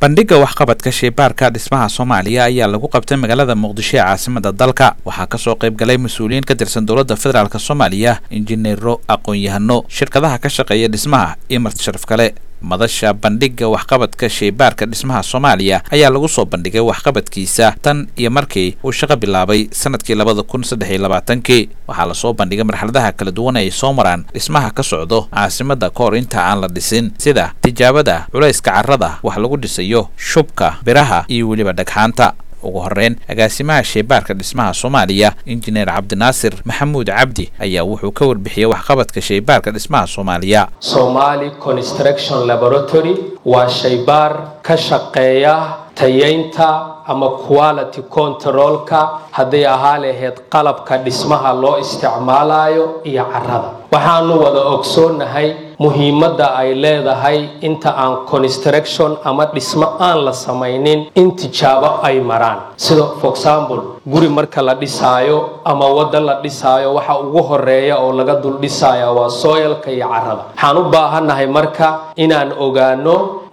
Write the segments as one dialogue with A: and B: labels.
A: bandhigga waxqabadka sheybaarka dhismaha soomaaliya ayaa lagu qabtay magaalada muqdisho ee caasimada dalka waxaa kasoo qayb galay mas-uuliyiin ka tirsan dowladda federaalk soomaaliya injineero aqoon-yahano shirkadaha ka shaqeeya dhismaha iyo marti sharaf kale madasha bandhigga waxqabadka sheybaarka dhismaha soomaaliya ayaa lagu soo bandhigay waxqabadkiisa tan iyo markii uu shaqo bilaabay sanadkii labada kun saddex iyo labaatankii waxaa lasoo bandhigay marxaladaha kala duwan ay soo maraan dhismaha ka socdo caasimada ka hor inta aan la dhisin sida tijaabada culayska carrada wax lagu dhisayo shubka biraha iyo weliba dhagxaanta ugu horeyn agaasimaha sheybaarka dhismaha soomaaliya injineer cabdinaasir maxamuud cabdi ayaa wuxuu ka warbixiyey waxqabadka sheybaarka dhismaha soomaaliya
B: somali construction laboratory waa shaybaar ka shaqeeya tayeynta ama quality controlka hadday ahaa lahayd qalabka dhismaha loo isticmaalayo iyo carrada waxaanu wada ogsoonnahay muhiimadda ay leedahay inta aan construction ama dhismo aan la samaynin in tijaabo ay maraan sida for example guri marka la dhisaayo ama wadda la dhisaayo waxa ugu horeeya oo laga dul dhisaya waa sooyalka iyo carrada waxaan u baahannahay marka inaan ogaano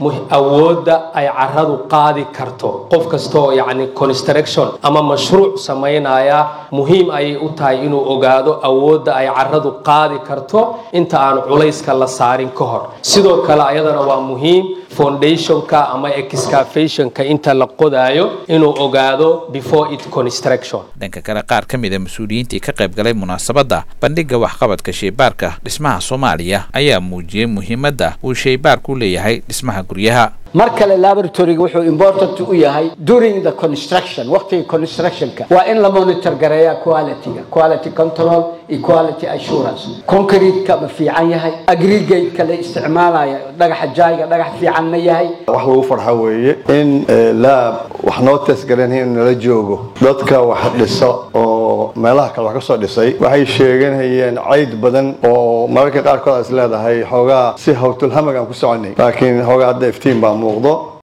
B: awoodda ay carradu qaadi karto qof kastaoo yacni construction ama mashruuc samaynaya muhiim ayay u tahay inuu ogaado awoodda ay carradu qaadi karto inta aan culayska la saarin ka hor sidoo kale ayadana waa muhiim foundationka ama excavationka inta la qodaayo inuu ogaado before it construction
A: dhanka kale qaar ka mid a mas-uuliyiintii ka qayb galay munaasabadda bandhigga waxqabadka sheybaarka dhismaha soomaaliya ayaa muujiyey muhiimadda uu sheybaarku leeyahay dhismaha guryaha
C: mar kale laboratoryga wuxuu important u yahay during the construction waqtiga constructionka waa in la monitor gareeya qualityga quality control iyo quality assurance concrete-ka ma fiican yahay aggregate-ka la isticmaalaya dhagaxa jaayga dhagax fiican ma yahay
D: wax lagu farxa weeye in laab wax noo teesgaranaya nala joogo dadka wax dhisa oo meelaha kale wax ka soo dhisay waxay sheeganayeen cayd badan oo mararka qaarkood is leedahay xoogaa si hawtulhamag aan ku soconay laakiin xoogaa hadda iftiin baa muuqdo